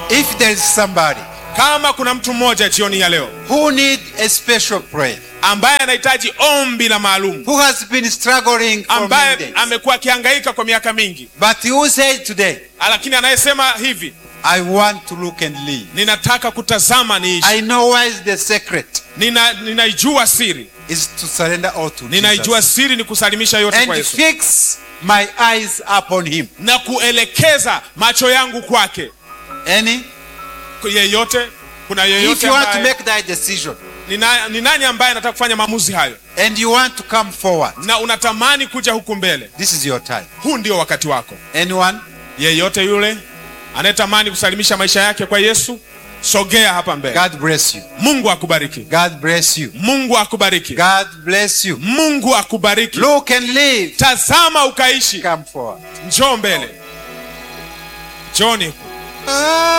If there is somebody kama kuna mtu mmoja jioni ya leo who need a special prayer, ambaye anahitaji ombi la maalum who has been struggling for many ambaye days, amekuwa akihangaika kwa miaka mingi but who said today, lakini anayesema hivi I want to look and live. ninataka kutazama niishi I know where is the secret Nina, ninaijua siri is to surrender all to ninaijua Jesus siri ni kusalimisha yote kwa and Yesu fix my eyes upon him. na kuelekeza macho yangu kwake Any? yeyote kuna If yeyote you want to ambaye, make that decision ni, na, ni nani ambaye anataka kufanya maamuzi hayo and you want to come forward, na unatamani kuja huku mbele this is your time. huu ndio wakati wako Anyone? yeyote yule anayetamani kusalimisha maisha yake kwa yesu sogea hapa mbele God bless you. mungu akubariki God bless you. mungu akubariki God bless you. mungu akubariki Look and live. tazama ukaishi Come forward. njoo mbele njoni